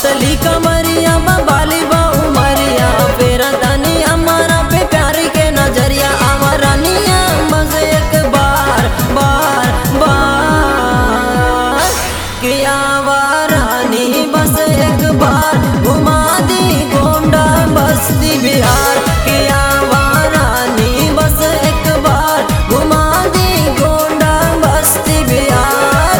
पतली कमरिया बाली बा उमरिया फेरा तनी हमारा पे प्यारी के नजरिया आवारानिया बस एक बार बार बार कि आवारानी बस एक बार घुमा दी गोंडा बस्ती बिहार कि आवारानी बस एक बार घुमा दी गोंडा बस्ती बिहार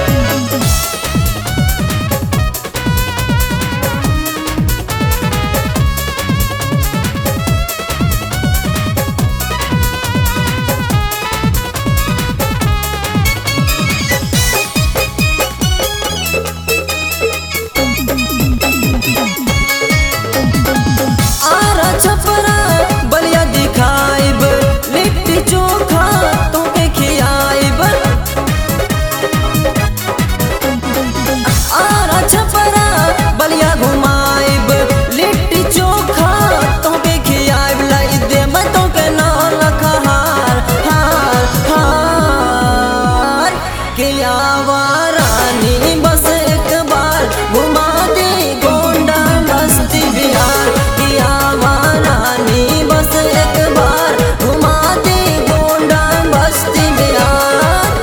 आरा छपरा बलिया दिखाइब लिट्टी चोखा तोके खियाइब आरा छपरा बलिया घुमाइब लिट्टी चोखा तोके खियाइब लाई दे मैं तोके नौल हार हार हार के आवारानी बस एक बार घुमा दे गोंडा बस्ती बिहार की आवारानी बस एक बार घुमा दे गोंडा बस्ती बिहार